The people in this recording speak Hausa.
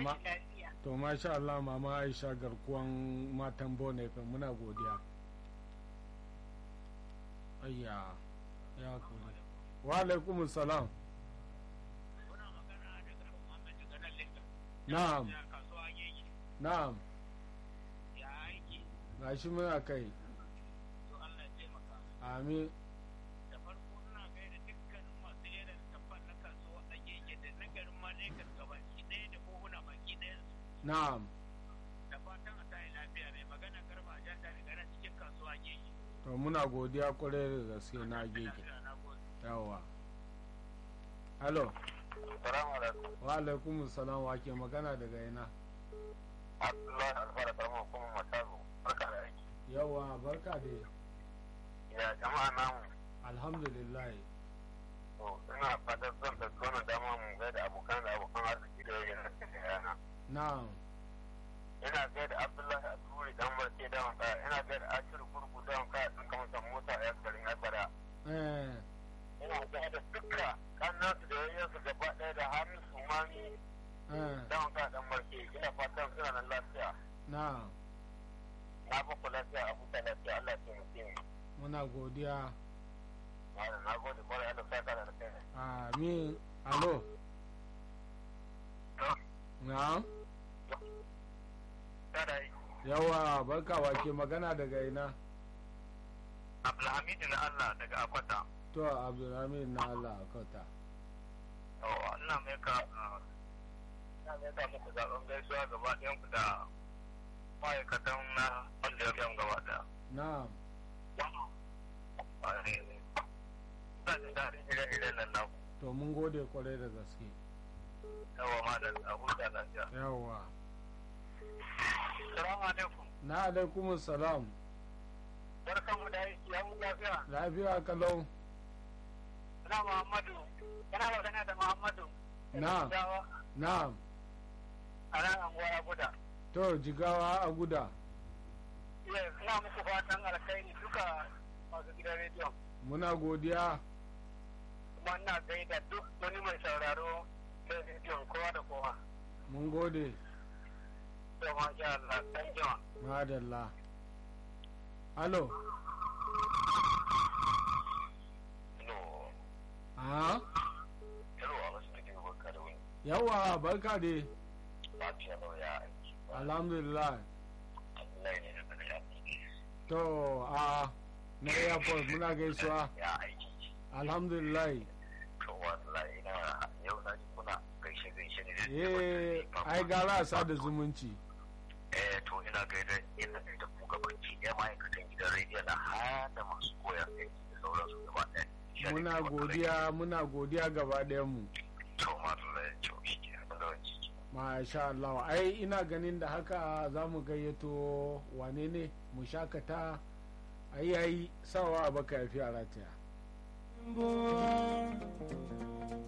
ma tashi lafiya. to masha Allah mama Aisha garkuwan matan bone fa muna godiya ayya ya kuri wa alaikum salam Muna magana daga Muhammad daga nan Lagos. na'am Ya kasuwa yake. na'am Ya aiki. gashi muna kai To Allah ya taimaka. amin Da farko ina gaida dukkanin masu irin tabbar na kasuwa a yake da na garin ma Lagos gabaki ɗaya da kohuna baki ɗayan su. na'am Da fatan a tayi lafiya mai magana garba a janta daga nan cikin kasuwa yake. to muna godiya kwarai da gaske na gege Lafiya na gode. yawa halo Salamu alaikum. wa alaikum salam wa ke magana daga ina Abdullahi Alfara karamar hukumar Matazu. Barka da aiki. yawa barka da Ya jama'a namu. alhamdulillah To ina fatan zan da wannan dama mu ga da abokan da abokan arziki da yayin da yana. na'am Ina ga da Abdullahi Aturi dan barke da wanka. Ina ga da Ashir Gurgu da wanka din kamar san mota ya garin Abara. eh Ina ga da dukka kannan su da yayin su gaba ɗaya da Hamis Umani eh da wanka dan barke. Ina fatan suna nan lafiya. na'am Na ba ku lafiya a huta lafiya Allah ya taimake mu. muna godiya Na gode kwarai Allah ya saka da kai. amin alo na'am Tada yi. yawa barka wa ke magana daga ina Abdulhamid na Allah daga Akwata. to abdulhamid na Allah kauta Yawa, ina mai ka ina mai ka muku zaɓen gaisuwa gaba ɗayan ku da ma'aikatan na wanda ya gaba ɗaya. na'am Ina jin daɗin ire-iren nan naku. to mun gode kwarai da gaske Yawa ma da a huta lafiya. yawa Salamu alaikum. na alaikum salam Barkan mu da aiki, ya mu lafiya. lafiya kalau Ina Muhammadu. Ina magana da Muhammadu. Na'am. na'am A nan anguwa ya guda. to jigawa a guda Yes, ina muku fatan alkhairi duka masu gidan rediyon. muna godiya kuma ina gaida duk wani mai sauraro da rediyon kowa da kowa. mun gode To masha Allah, dan jima. madalla alo No, ha hello, a wasu take barka da wani. yawa barka dai Lafiya lau ya aiki. alhamdulillah Allah ne da daga ya aiki. to a na airport muna gaisuwa Ya aiki. alhamdulillah To wallahi ina yau na ji kuna gaishe gaishe ne da eh ai gara a sada zumunci Eh to ina gaida ina gaida ku gabanci ɗaya ma'aikatan gidan rediyo na har da masu koyar aiki da sauransu gaba ɗaya. muna godiya muna godiya gaba ɗayan mu To ma ya ce shi ke da wani ciki. masha Allah ai ina ganin da haka za mu gayyato wane ne mu shakata ai yayi sawa a baka yafi a rataya